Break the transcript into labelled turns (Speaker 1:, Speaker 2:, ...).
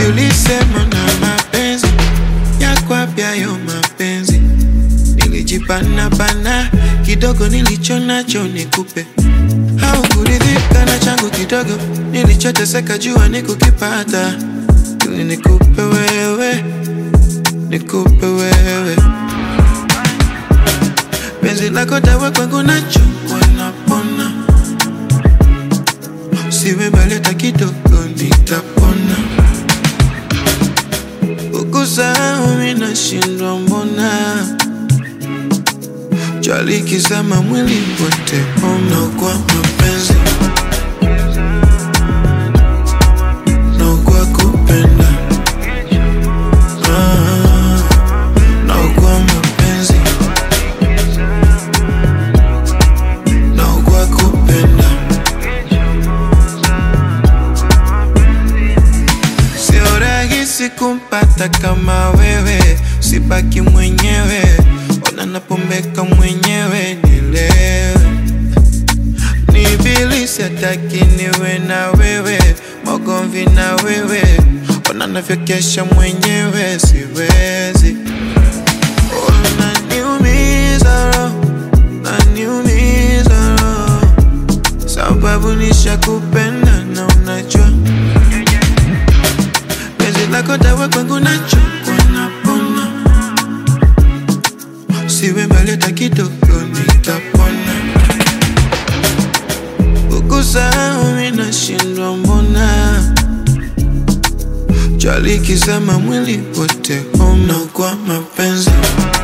Speaker 1: ulisema na mapenzi yako apyayo mapenzi nilijipana bana kidogo nilicho nacho nikupe haukuridhika na changu kidogo nilichoteseka jua nikukipata ili nikupe wewe nikupe wewe penzi lako dawa kwangu nacho wanapona siwe mbali hata kidogo nitapona ukusahau minashindwa mbona chalikizama mwili wote ona kwa mapenzi na kwa kupenda Ah, na kwa mapenzi na kwa kupenda sio rahisi kumpata kama wewe sibaki mwenyewe ona napombeka mwenyewe nilewe ni bilisi hataki niwe na wewe magomvi na wewe ona navyokesha mwenyewe siwezi unaniumiza roho unaniumiza roho sababu nishakupenda na unajua penzi lako dawa kwangu nacho wanapona siwe mbali hata kidogo nitapona ukusahau minashindwa mbona chalikizama mwili wote homa kwa mapenzi